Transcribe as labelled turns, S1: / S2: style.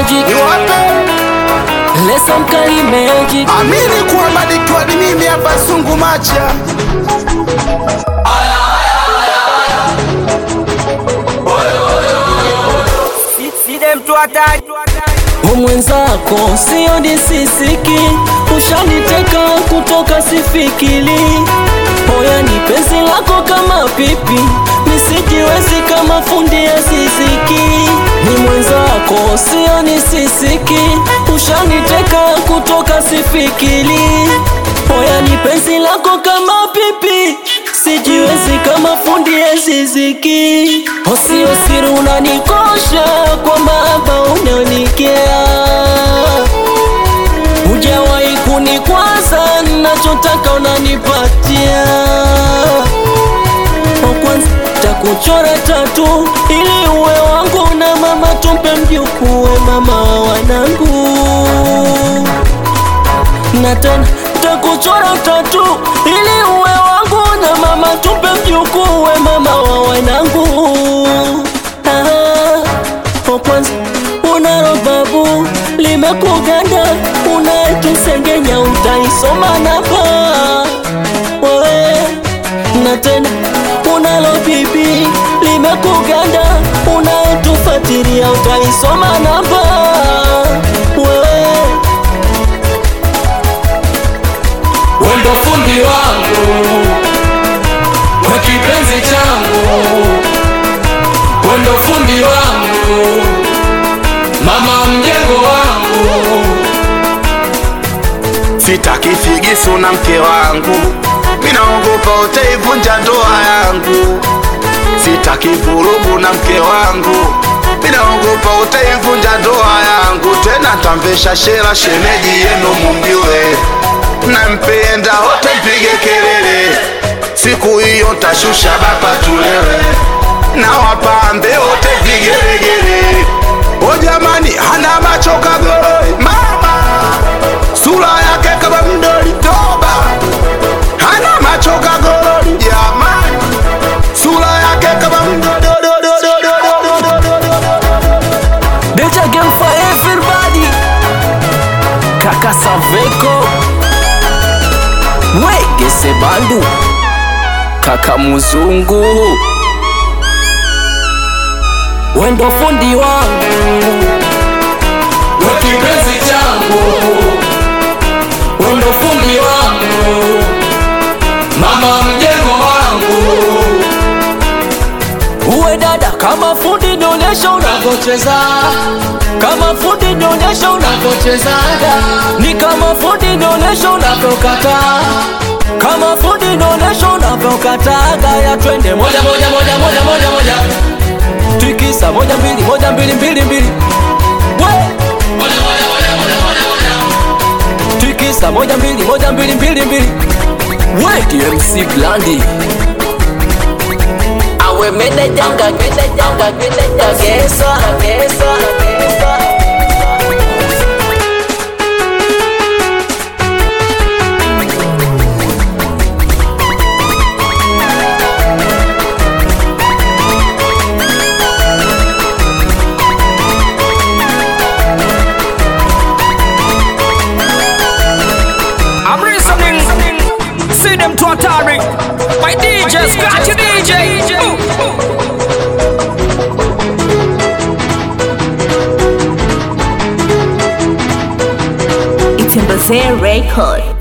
S1: magic
S2: Niwape
S1: Lesa mkali magic
S2: amini kwamba nikiwa ni mimi hapa sungu macha
S1: umwenzako sio disisiki ushaniteka kutoka sifikili hoya ni penzi lako kama pipi misijiwezi kama fundi ya siziki ni mwenzako sio nisisiki ushaniteka kutoka sifikili hoya ni penzi lako kama pipi sijiwezi kama fundi ya ziziki osio siri unanikosha kwa mahaba unaonikea hujawahi kunikwaza nachotaka unanipatia Kwa kwanza takuchora tatu ili uwe wangu na mama tumpe mjukuwe mama wa wanangu na tena takuchora tatu ili uwe wangu na mama tupe mjukuwe mama wa wanangu Ah, kwa kwanza unalo babu limekuganda unayetusengenya utaisoma napa wewe na tena unalo bibi limekuganda unayetufatiria utaisoma namba wewe
S3: wendo fundi wangu we kipenzi changu wendo fundi wangu mama mjengo wangu
S2: sitaki figisu na mke wangu minaogopa utaivunja ndoa yangu sitaki vurugu na mke wangu minaogopa utaivunja ndoa yangu tena tamvesha shera shemeji yenu mumjue nampenda wote mpige kelele siku hiyo tashusha bapa tulewe na wapambe wote vigelegele o jamani hana macho kagoroi mama sura yake kama mdoli toba hana macho kagorori jamani sura yake kama
S1: Deja game for everybody Kaka Saveko Wegese Bandu Kaka Muzungu Wendo fundi wangu
S3: we kipenzi changu wendo fundi wangu mama mjengo wangu
S1: Uwe dada kama fundi nionyesha unavyocheza Kama fundi nionyesha unavyochezaga Ni kama fundi nionyesha unavyokata Kama fundi nionyesha unavyokataga Ya twende moja moja moja moja moja moja Tikisa moja mbili moja mbili mbili mbili We! Tikisa moja mbili moja mbili mbili mbili We DMC Blandi awe menejanga menejanga menejagesa gesa
S4: I'm listening. See them to Atari. My DJ, scratch your DJ.
S5: It's in the same record.